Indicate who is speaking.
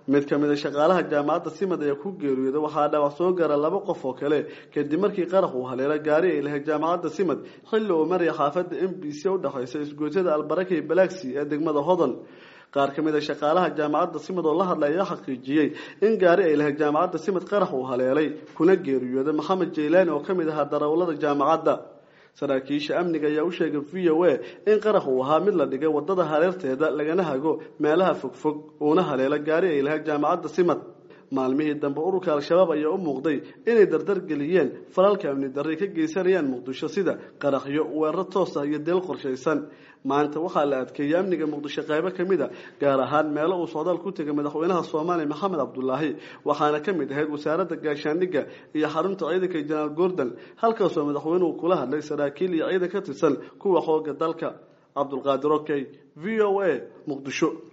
Speaker 1: mid ka mid a shaqaalaha jaamacadda simad ayaa ku geeriyooda waxaa dhaawac soo gaara laba qof oo kale kadib markii qarax uu haleelo gaari ay lahayd jaamacadda simad xilli uu maraya xaafadda m b c udhexaysa isgoysyada albaraka iyo balaaxi ee degmada hodan qaar ka mid a shaqaalaha jaamacadda simad oo la hadlay ayaa xaqiijiyey in gaari ay lahayd jaamacadda simad qarax uu haleelay kuna geeriyooda maxamed jaylaani oo ka mid ahaa darawallada jaamacadda saraakiisha amniga ayaa u sheegay v o a in qarax uu ahaa mid la dhigay wadada hareerteeda lagana hago meelaha fogfog uuna haleelo gaari ay lahayd jaamacadda simad maalmihii dambe ururka al-shabaab ayaa u muuqday inay dardar geliyeen falalka amni darray ka geysanayaan muqdisho sida qaraxyo weerar toos ah iyo deel qorshaysan maanta waxaa la adkeeyey amniga muqdisho qaybo ka mid a gaar ahaan meelo uu socdaal ku tegay madaxweynaha soomaaliya maxamed cabdulaahi waxaana ka mid ahayd wasaaradda gaashaandhigga iyo xarunta ciidanka jenaraal gordon halkaasoo madaxweynuhu kula hadlay saraakiil iyo ciidan ka tirsan kuwa xooga dalka cabdulqaadir okey v o a muqdisho